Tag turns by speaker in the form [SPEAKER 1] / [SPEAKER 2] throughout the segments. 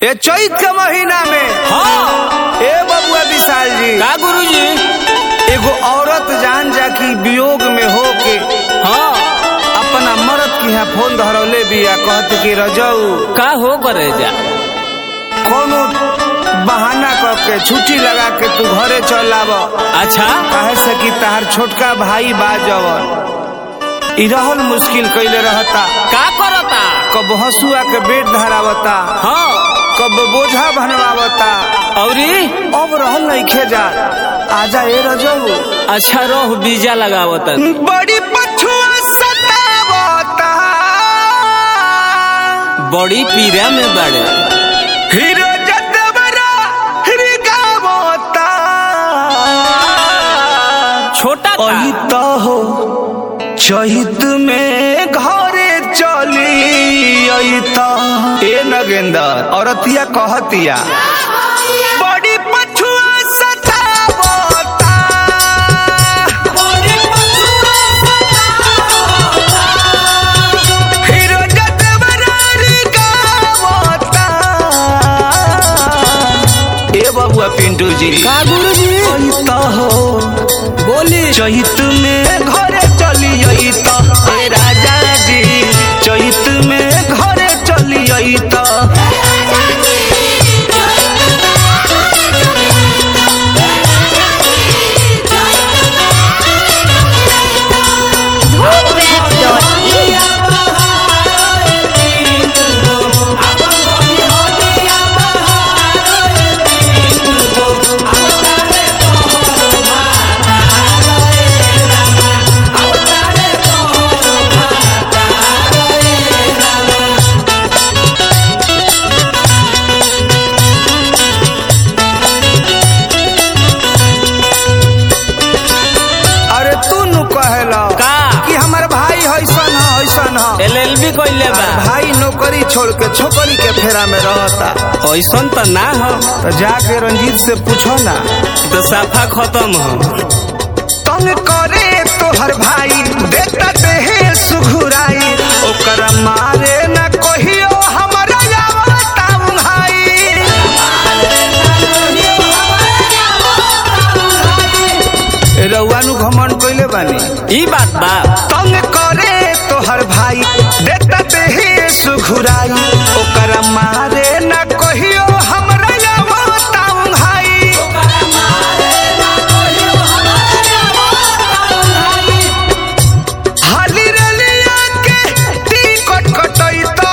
[SPEAKER 1] ये चैत के महीना में
[SPEAKER 2] हाँ
[SPEAKER 1] ए बबुआ विशाल जी
[SPEAKER 2] का गुरुजी
[SPEAKER 1] एगो औरत जान जा की वियोग में हो के
[SPEAKER 2] हाँ
[SPEAKER 1] अपना मर्द की यहाँ फोन धरौले बिया कहत कि रजऊ
[SPEAKER 2] का हो करे जा
[SPEAKER 1] कोनो बहाना करके छुट्टी लगा के तू घरे चल आव
[SPEAKER 2] अच्छा
[SPEAKER 1] कहे से कि तार छोटका भाई बा जवन ई रहल मुश्किल कैले रहता
[SPEAKER 2] का करता
[SPEAKER 1] कब हसुआ के बेट धरावता
[SPEAKER 2] हाँ
[SPEAKER 1] कब बोझा बनवावता
[SPEAKER 2] औरी
[SPEAKER 1] अब रहल नहीं जा आजा ए रजऊ
[SPEAKER 2] अच्छा रोह बीजा लगावत
[SPEAKER 1] बड़ी पछुआ सतावता
[SPEAKER 2] बड़ी पीरा में बड़े
[SPEAKER 1] हीरो जतवरा हिरगावता
[SPEAKER 2] छोटा का
[SPEAKER 1] अहित हो चहित में घरे चली अहित ए नगेंदर औरतिया कहतिया बड़ी पछुआ सतावता हीरो जतवरा हिरगावता ए बबुआ पिंटू जी
[SPEAKER 2] का गुरुजी
[SPEAKER 1] अहित हो
[SPEAKER 2] बोली
[SPEAKER 1] चैत में घरे चली अइत हे राजा जी चैत में घरे चली अइत अरे तू नु कहला
[SPEAKER 2] का
[SPEAKER 1] कि हमर भाई हैसन ह हैसन ह
[SPEAKER 2] एल एल बी कैले बा
[SPEAKER 1] भाई नौकरी छोड़ के छोकरी के फेरा में रहता
[SPEAKER 2] ऐसन तो ना हो
[SPEAKER 1] तो जाके रंजीत से पूछो ना
[SPEAKER 2] तो साफा खत्म हो
[SPEAKER 1] तंग करे तोहर भाई देता देहे सुघुराई ओकर मारे न कहियो हमरा आवता भाई रउआ नु घमंड कइले बानी
[SPEAKER 2] ई बात बा
[SPEAKER 1] तंग करे तोहर भाई देता देहे सुघुराई ओकर मारे न कहियो हमरा आवता भाई हाली रलिया के टिकट कटैता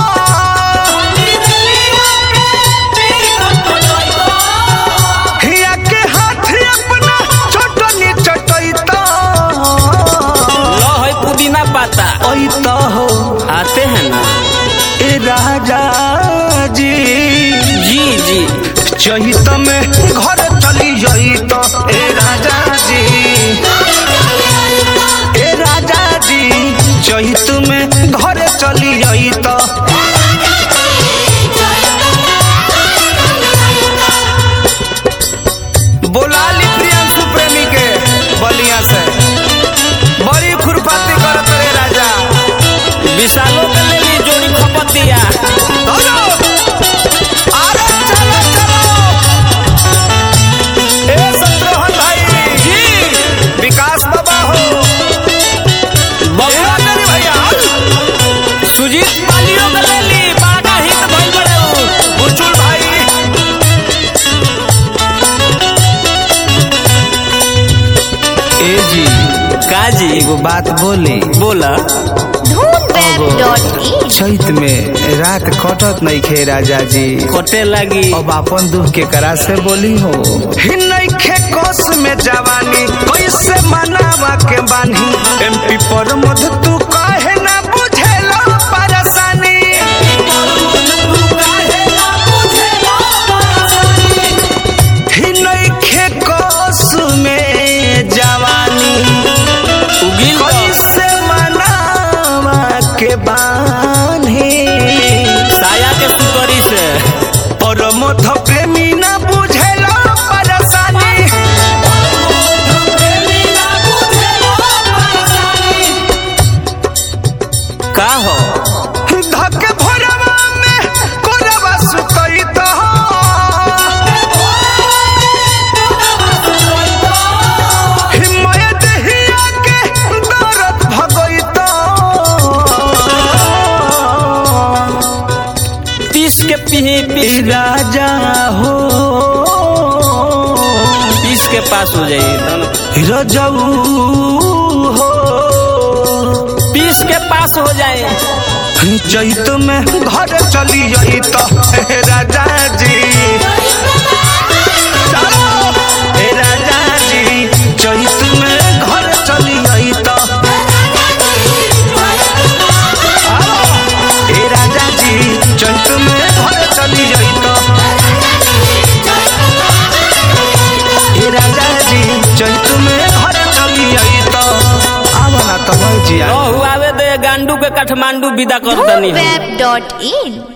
[SPEAKER 1] हिया के हाथ अपना चटनी चटैता
[SPEAKER 2] लो है पुदीना पाता
[SPEAKER 1] ऐता हो
[SPEAKER 2] आते हैं ना
[SPEAKER 1] ए राजा जी
[SPEAKER 2] जी जी
[SPEAKER 1] चहित में घर चली जाइत ए राजा जी ए राजा जी चहित में घर चली जाइत बोला ली प्रियांशु प्रेमी के बलिया से बड़ी खुरपाती करत रे राजा
[SPEAKER 2] विशालों के ले ली जोड़ी खपतिया
[SPEAKER 1] हेलो अरे चलो चलो ए शत्रुघ्न भाई
[SPEAKER 2] जी
[SPEAKER 1] विकास बाबा हो
[SPEAKER 2] बबुआ
[SPEAKER 1] ए मेरे भैया
[SPEAKER 2] सुजीत पालियों के ले ली बड़ा हित भइल बड़े उ।
[SPEAKER 1] बुचुल भाई ए जी
[SPEAKER 2] का जी
[SPEAKER 1] एगो बात बोली
[SPEAKER 2] बोला
[SPEAKER 3] धूमवेब.in
[SPEAKER 1] चैत में रात कटत नहीं खे राजा जी
[SPEAKER 2] कटे लगी
[SPEAKER 1] अब अपन दुख के करा से बोली हो नइखे कोस में जवानी कैसे मनावा के बानी एमपी पर मध तू काहे ना बुझेला परेशानी ही नइखे कोस में जवानी
[SPEAKER 2] उगिल बा।
[SPEAKER 1] कैसे मनावा के बानी
[SPEAKER 2] साया के सुतरी से
[SPEAKER 1] परमथ प्रेमी ना बुझेला परेशानी
[SPEAKER 2] पीस के पीही पीस
[SPEAKER 1] ए राजा हो
[SPEAKER 2] पीस के पास हो जाइए
[SPEAKER 1] रजऊ हो
[SPEAKER 2] पीस के पास हो जाए
[SPEAKER 1] चैत में घर चली आई तो हे राजा जी चलो हे राजा जी चैत में घर चली आई तो हे राजा जी चैत में घर चली आई तो हे राजा जी चैत में घर चली आई तो आवला तो जिया
[SPEAKER 2] हुआवे दे गांडू के काठमांडू विदा कर दनी हम
[SPEAKER 3] web.in